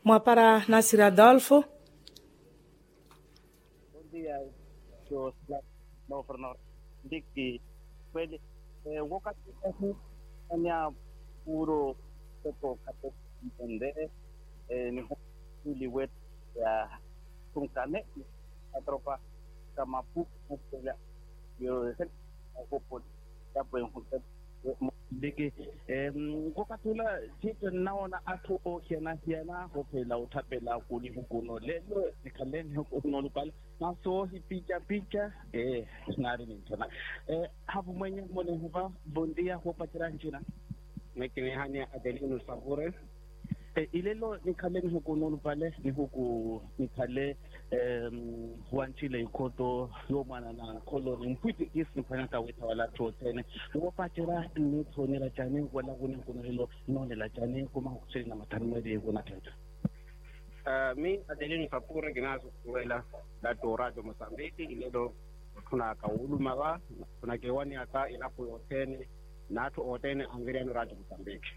Mwapara Nasir Adolfo. Bom dia, senhor governador. Diki, kweli eh, wakati huu anya puro pepo kato mbende eh, ni huli wet ya tungkane atropa kama pu mukela yo sen ko ya po yung diki eh wakati ula sito naona atu o hiana hiana ho phela uthapela kuli hukuno lelo nikhaleni hukuno lupala naso hipicha picha eh ngari ni tona eh hapo mwenye mone huva bondia ho pachira nchina mekini hani adelino sabure eh ilelo nikhaleni hukuno lupale ni huku nikhale em huanchile ikoto yo mwana na koloni mpwiti kisi nifanya ka weta wala totene wo pachira ni thonela chane wala kuni kuno lelo nonela chane kuma kusiri na matanmeri kuna tata Uh, mi adelino sabure ginazo kuwela la dorado mosambiki ilelo tuna kauluma ba tuna kewani aka ilapo yotene natu otene angiriano radio mosambiki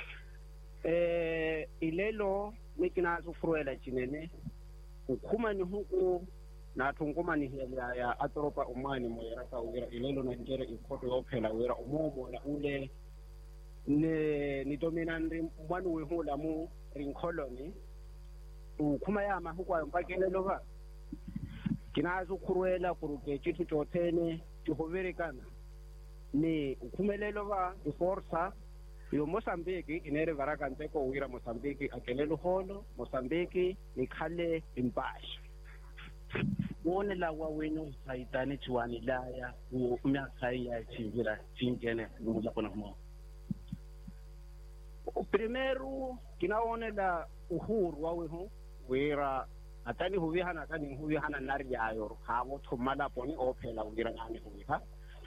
eh ilelo mikinazo furuela chinene ukhuma ni huku nathu nguma ni hela ya atoropa umani moyera ka wira ilelo na njere ikhoto yophela wira umomo na ule ne nitomina ndi mwanu wehula mu rinkoloni ukhuma yama hukwayo mpakelelo ba kinazo khurwela kuruke chitu chothene tihoverekana ni ukhumelelo ba iforsa yo mosambiki inere varaka nteko wira mosambiki akelelo holo mosambiki nikhale impasha wone lawa wenu saitani chiwani laya u myaka ya chivira chingene ngula kona mo primeiro kinaonela uhuru wawehu wira atani huvihana atani huvihana nari yayo havo thumala poni ophela wira nani huviha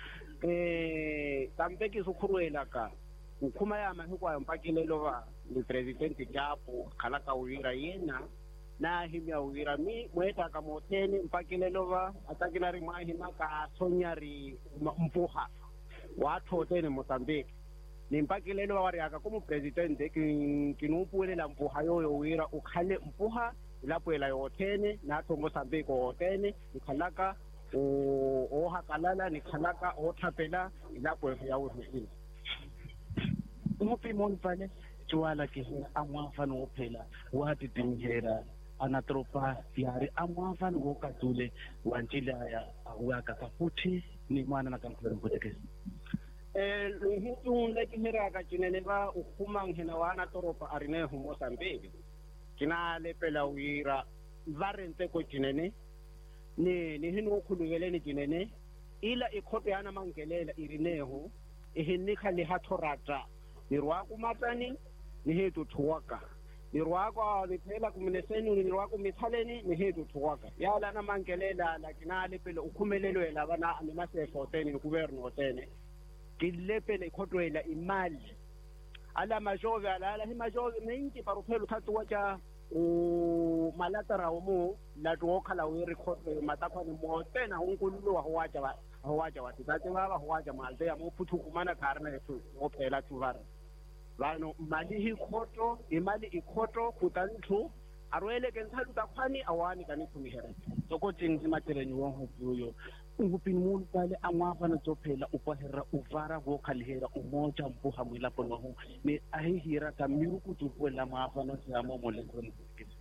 eh tampeki sukhurwela ka ukhuma yama hikwayo mpakilelo va ni presidenti japo khala ka wira yena na himya wira mi mweta ka motheni mpakilelo va atakina ri mwahima ka sonyari mpuha wathotene mozambique ni mpakilelo va wari aka como presidente kinupuwelela mpuha yoyo wira ukhale mpuha ilapuela yothene natho mozambique wothene ikhalaka ohakalala nikhalaka othapela ilapo yawehusile umupimo onifane chiwala ke amwafana wophela wati timhera anatropa yari amwafana wokatule wanchilaya awaka kafuthi ni mwana na kamkhwera mputekesi eh lihitun lekihiraka cinene va ukhuma nghena wana toropa arinehu mosambiki kina lepela wira va renteko cinene ni ni hinu ukhulukeleni cinene ila ikhoto yana mangelela irinehu ihinikha lihathorata nirwako matani nihetu thuwaka nirwako niphela kumineseni nirwako mithaleni nihetu thuwaka yala na mangelela lakinale pele ukhumelelwe laba na nimasefo tene nikuberno hotene kilepele ikhotwela imali ala majove ala ala himajove mingi paruphela uthatu wacha umalatara umu latu wokhala wiri khotwe matakhwani motena hunkululo wa huwacha wa huwacha wa titati baba huwacha malte ya muphuthu kumana karna yetu wophela tuvara vanhu mali hi khoto imali ikhoto kutanthu arweleke nthalu takhwani awani kanithumihera sokoti nzimatereni wonhupuyo ngupini munu pale amwafana tsophela upaherera uvara wokhalihera umoja mpuha mwilapo nohu ni ahihira ka miruku tupuela mwafana siyamo molekoni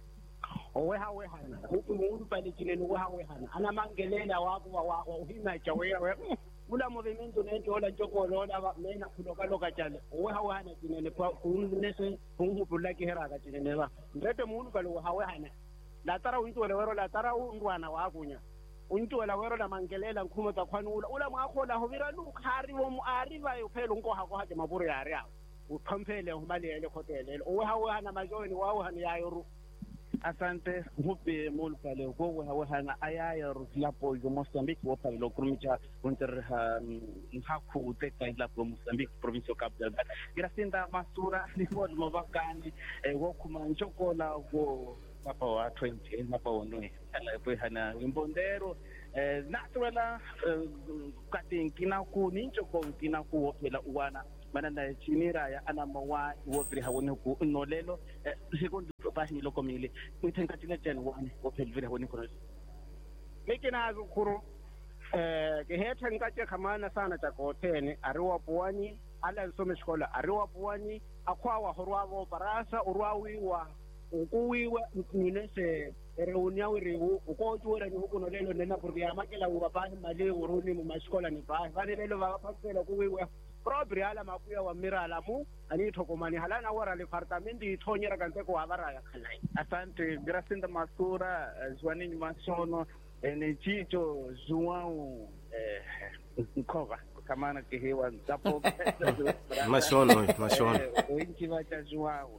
oweha wehana huku mundu pale cineni weha wehana anamangelela wako wauhimacha wewe ula movimento nento ola njokolo ola mena khulokaloka cale oweha wehana cinene kunese kunhupula kiheraka cinene ba ndete mundu pale weha wehana latara untuwele wero latara undwana wakunya untuwela wero lamangelela nkhumo takhwani ula ula mwakhola hovira lukhari womu arivayo phela unkohakohaje mavuru yari awo uthomphele humaliyele khotelele oweha wehana majoni wawehana yayoru asante hupe mulu pale ko wa wa hana ayaya lapo yo Mozambique wo pale lo krumicha unter ha hakhu te kai lapo Mozambique province of Cabo Delgado gracinda masura ni mod mo vakani e wo kuma nchokola wo papa wa 20 papa wonwe ala po hana imbondero eh natural katin kina ku nincho ko kina ku wo phela uwana mana na chinira ya ana mawa wo vri hawoni ku nolelo sekondi pa ni loko mili mitenka tina chen wani wo pel vri hawoni ku miki na zukuru eh ke hetha nkache khamana sana cha kotene ariwa puani ala nsome xikola ariwa puani akhwawa horwavo parasa urwawiwa ukuwiwa nine se reuniya wiriwu ukojuwera ni hukuno lelo nena porque amakela uva pahi mali uruni mu maxikola ni pahi vani lelo va phakela kuwiwa probri ala makuya wa mirala mu ani thokomani halana wara le departamenti ithonyera kante ko havara ya khalai asante gracinda masura zwanini masono ni chicho João eh, Nkova kamana kihewa zapo mashono mashono winchi vacha João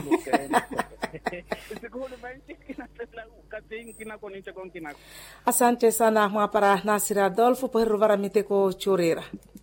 sikuli vanchi kinatela kating kinako nicha kon kinako asante sana mwapara nasir adolfo poherru varamiteko chorera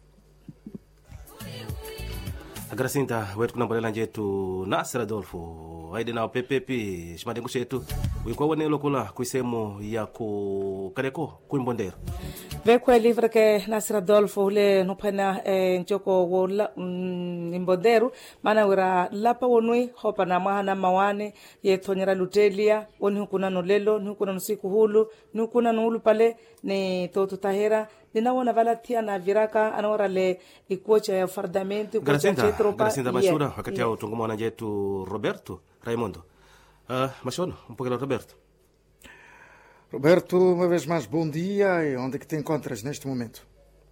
agrasinta wetu kunambolela njetu nasir adolfo aide nao pepepi ximadengu xetu winkwa wonelo kula kuisemu ya ku kaleko kuimbondero vekwe livre ke nasir adolfo ule nuphena e, ncoko wo la, mm, imbonderu mana wira lapa wonui hopa na mwahana mawane ye thonyera lutelia woni hukuna nolelo ni hukuna nusiku hulu ni hukuna nuhulu pale ni totu tahera ninawona valathia na viraka anaora le ikuocha ya fardamento ikuocha grasinta chetropa grasinta mashura wakati yao tungumwana njetu roberto raimundo uh, mashono mpokela roberto Roberto, uma vez mais, bom dia. E onde é que te encontras neste momento?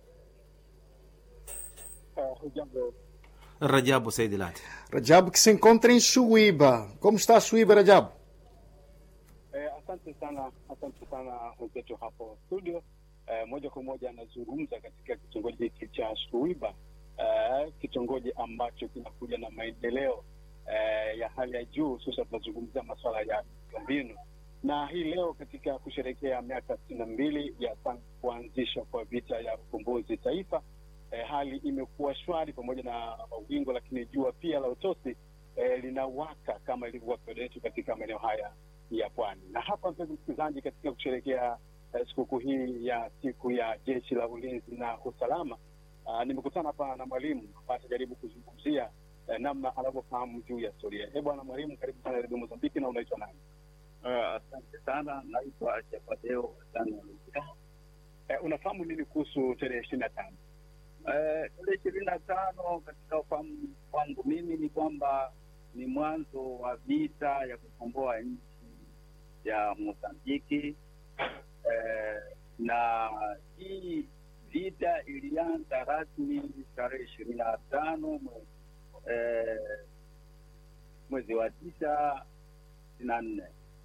rajabu saidi lati Rajab, que se encontra em Chuíba. Como está Chuíba, Rajab? Eh, asante sana, asante sana wenzetu hapo studio. Eh, moja kwa moja anazungumza katika kitongoji hiki cha Suiba, eh, kitongoji ambacho kinakuja na maendeleo eh, ya hali ya juu, hususan tunazungumzia masuala ya miundombinu na hii leo katika kusherehekea miaka sitini na mbili ya tangu kuanzishwa kwa vita ya ukombozi taifa eh, hali imekuwa shwari pamoja na mawingu, lakini jua pia la utosi eh, linawaka kama ilivyokuwa kawaida yetu katika maeneo haya ya pwani. Na hapa, mpenzi msikilizaji, katika kusherehekea eh, sikukuu hii ya siku ya jeshi la ulinzi na usalama uh, nimekutana hapa na mwalimu ambaye atajaribu kuzungumzia eh, namna anavyofahamu juu ya historia. Eh, bwana mwalimu, karibu sana redio Mozambiki, na unaitwa nani? Uh, asante sana, naitwa Chapadeo Sana Luka. Eh, unafahamu nini kuhusu tarehe ishirini na tano? Eh, tarehe ishirini na tano katika ufahamu wangu mimi ni kwamba ni mwanzo wa vita ya kukomboa nchi ya Mozambiki eh, na hii vita ilianza rasmi tarehe ishirini na tano mwe- eh, mwezi wa tisa sitini na nne.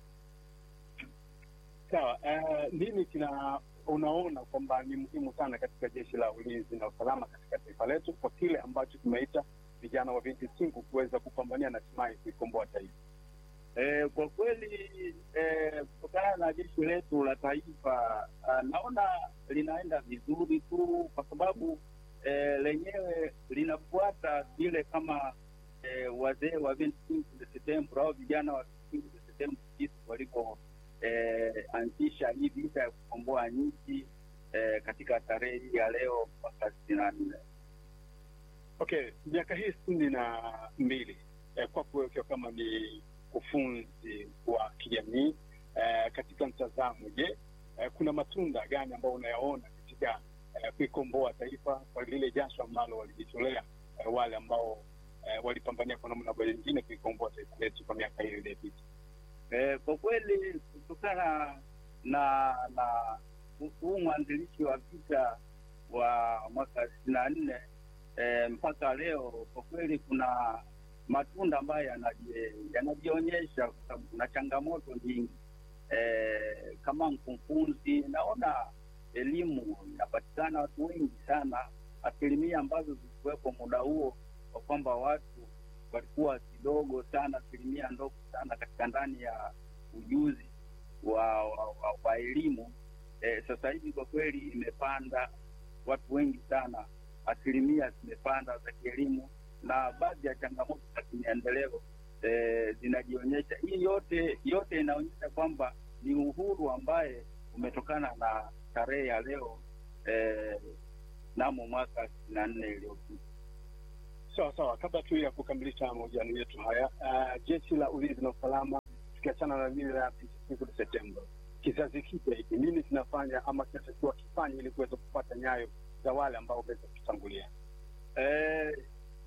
Sawa. Eh, nini kina unaona kwamba ni muhimu sana katika jeshi la ulinzi na usalama katika taifa letu kwa kile ambacho tumeita vijana wa vinti singu kuweza kupambania na hatimaye kuikomboa taifa? Eh, kwa kweli eh, kutokana na jeshi letu la taifa ah, naona linaenda vizuri tu, kwa sababu eh, lenyewe linafuata vile kama eh, wazee wa 25 de Septembre au vijana wa 25 de Septembre jinsi walivyo eh, anzisha hii vita ya kukomboa nchi eh, katika tarehe hii ya leo mwaka sitini na nne. Okay, miaka hii sitini na mbili eh, kwako wewe ukiwa kama ni ufunzi wa kijamii eh, katika mtazamo, je, eh, kuna matunda gani ambayo unayaona katika eh, kuikomboa taifa kwa lile jasho ambalo walijitolea eh, wale ambao eh, walipambania kwa namna moja nyingine kuikomboa taifa letu kwa miaka hiyo iliyopita? Eh, kwa kweli kutokana na na huu mwanzilishi wa vita wa mwaka sitini na nne eh, mpaka leo kwa kweli kuna matunda ambayo yanaji- yanajionyesha kwa sababu kuna changamoto nyingi eh, kama mkufunzi naona elimu inapatikana watu wengi sana asilimia ambazo zilikuwepo muda huo kwa kwamba watu walikuwa kidogo sana asilimia ndogo sana katika ndani ya ujuzi wa, wa, wa, wa elimu eh, sasa hivi kwa kweli imepanda watu wengi sana asilimia zimepanda za kielimu na baadhi ya changamoto za kimaendeleo eh, zinajionyesha hii yote yote inaonyesha kwamba ni uhuru ambaye umetokana na tarehe ya leo eh, namo mwaka sitini na nne iliyopita Sawa sawa, kabla tu ya kukamilisha mahojiano yetu haya, uh, jeshi la ulinzi na usalama, tukiachana na lile la siku Septemba, kizazi kipya hiki nini kinafanya ama kinatakiwa kifanye ili kuweza kupata nyayo za wale ambao wameweza kutangulia? eh,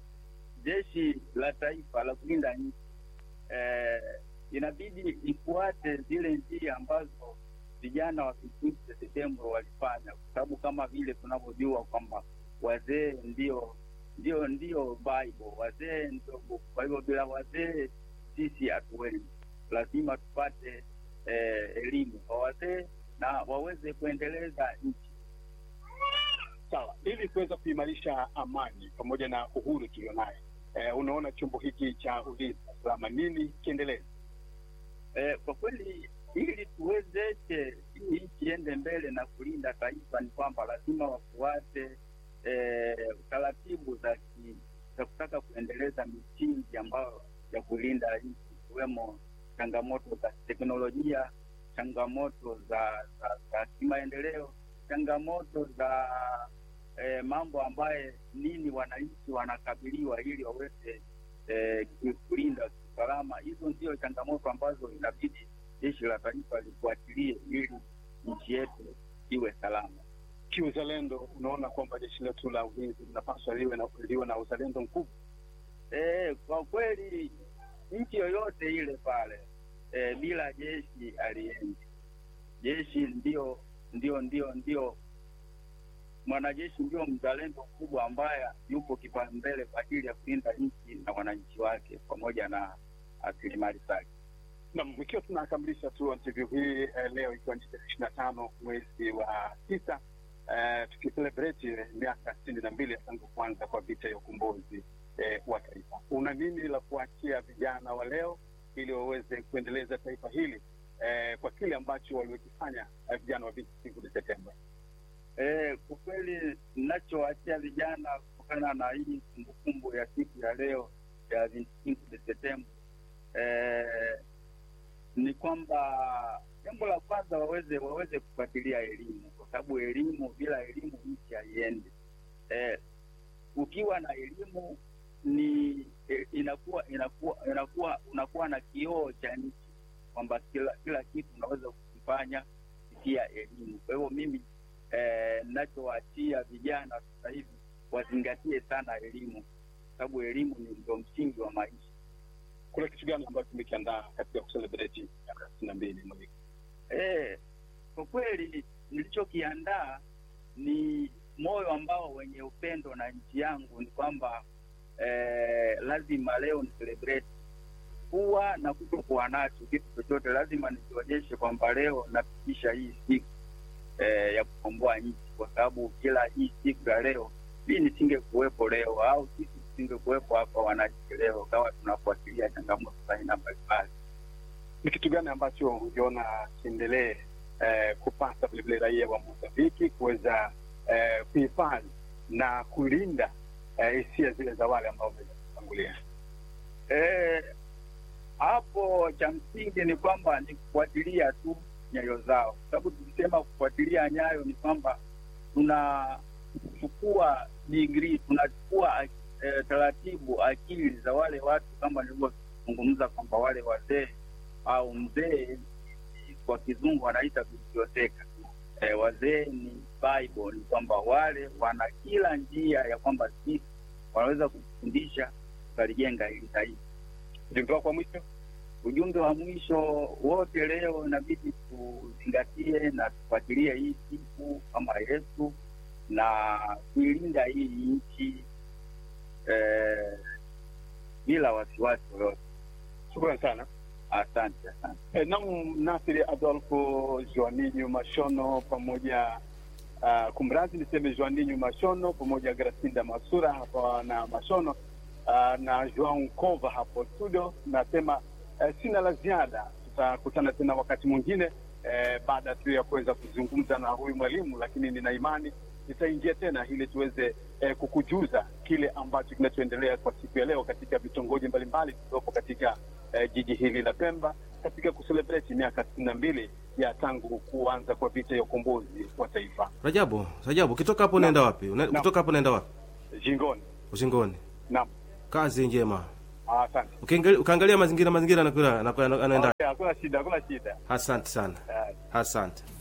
jeshi la taifa la kulinda nchi eh, inabidi ifuate zile njia ambazo vijana wa kipindi cha Septemba walifanya, kwa sababu kama vile tunavyojua kwamba wazee ndio ndio ndio Bible, wazee ndio book. Kwa hivyo bila wazee sisi hatuwezi, lazima tupate eh, elimu kwa wazee na waweze kuendeleza nchi. Sawa, ili kuweza kuimarisha amani pamoja na uhuru tulionayo, eh, unaona chombo hiki cha ulinzi na usalama nini kiendelee? Eh, kwa kweli ili tuwezeshe hii nchi iende mbele na kulinda taifa ni kwamba lazima wafuate eh, taratibu za ki, za kutaka kuendeleza misingi ambayo ya kulinda nchi ikiwemo changamoto za teknolojia, changamoto za za, za kimaendeleo, changamoto za eh, mambo ambaye nini wananchi wanakabiliwa ili waweze eh, kulinda usalama. Hizo ndio changamoto ambazo inabidi jeshi la taifa lifuatilie ili nchi yetu iwe salama. Kiuzalendo, unaona kwamba jeshi letu la ulinzi linapaswa liwe na, liwe na uzalendo mkubwa. E, kwa kweli nchi yoyote ile pale e, bila jeshi aliendi. Jeshi ndio ndio ndio ndio mwanajeshi ndio mzalendo mkubwa ambaye yupo kipaumbele kwa ajili ya kulinda nchi na wananchi wake pamoja na rasilimali zake. Naam, ikiwa tunakamilisha tu interview hii eh, leo ikiwa ni tarehe ishirini na tano mwezi wa tisa eh, tukicelebrate miaka sitini na mbili ya tangu kuanza kwa vita ya ukombozi eh, wa taifa. Una nini la kuachia vijana wa leo ili waweze kuendeleza taifa hili eh, kwa kile ambacho waliokifanya eh, vijana wa vita siku ya Septemba? Eh, kwa kweli ninachoachia vijana kutokana na hii kumbukumbu ya siku ya leo ya 25 Septemba eh, ni kwamba jambo la kwanza waweze waweze kufuatilia elimu, kwa sababu elimu, bila elimu nchi haiendi. Eh, ukiwa na elimu ni eh, inakuwa inakuwa inakuwa unakuwa na kioo cha nchi kwamba kila kila kitu unaweza kukifanya kupitia elimu. Kwa hivyo mimi eh, nachowaachia vijana sasa hivi wazingatie sana elimu, sababu elimu ni ndio msingi wa maisha. Kuna kitu gani ambacho tumekiandaa katika kucelebrate miaka sitini na mbili mwezi Eh, kwa kweli nilichokiandaa ni moyo ambao wenye upendo na nchi yangu, ni kwamba eh, lazima leo ni celebrate kuwa na kutokuwa nacho kitu chochote, lazima nikionyeshe kwamba leo nafikisha hii siku eh, ya kukomboa nchi, kwa sababu kila hii siku ya leo mi nisingekuwepo leo au sisi tusingekuwepo hapa wananchi leo, kawa tunafuatilia changamoto za aina mbalimbali. ni kitu gani ambacho ungeona kiendelee eh, kupata vilevile raia wa Mozambiki kuweza eh, kuhifadhi na kulinda eh, hisia zile za wale ambao wameweza kutangulia? Eh, hapo cha msingi ni kwamba ni kufuatilia tu nyayo zao, kwa sababu tukisema kufuatilia nyayo ni kwamba tunachukua digrii, tunachukua eh, taratibu akili za wale watu, kama nilivyozungumza kwamba wale wazee au mzee kwa kizungu wanaita biblioteka. Eh, wazee ni Bible, ni kwamba wale wana kila njia ya kwamba sisi wanaweza kufundisha tukalijenga hili taifa. Ujumbe wako wa mwisho? Ujumbe wa mwisho wote leo inabidi tuzingatie na tufuatilie hii siku kama Yesu na kuilinda hii nchi eh, bila wasiwasi yoyote. Shukrani sana. Asante, asante. E, nam Nasiri Adolfo Joaninyu Mashono pamoja uh, kumradhi niseme Joaninyu Mashono pamoja Gracinda Masura hapa na Mashono uh, na Joao Nkova hapo studio. Nasema uh, sina la ziada, tutakutana tena wakati mwingine uh, baada tu ya kuweza kuzungumza na huyu mwalimu, lakini nina imani nitaingia tena ili tuweze eh, kukujuza kile ambacho kinachoendelea kwa siku ya leo katika vitongoji mbalimbali vilivyopo katika eh, jiji hili la Pemba katika kuselebreti miaka sitini na mbili ya tangu kuanza kwa vita ya ukombozi wa taifa Rajabu, Rajabu, ukitoka hapo unaenda wapi? Una, Naam. ukitoka hapo unaenda wapi? jingoni. Ushingoni. Naam. kazi njema Ah, Asante. Ukiangalia- ukaangalia mazingira mazingira anakwenda anakwenda- anaenda Okay, Hakuna shida, hakuna shida. asante sana Eh, asante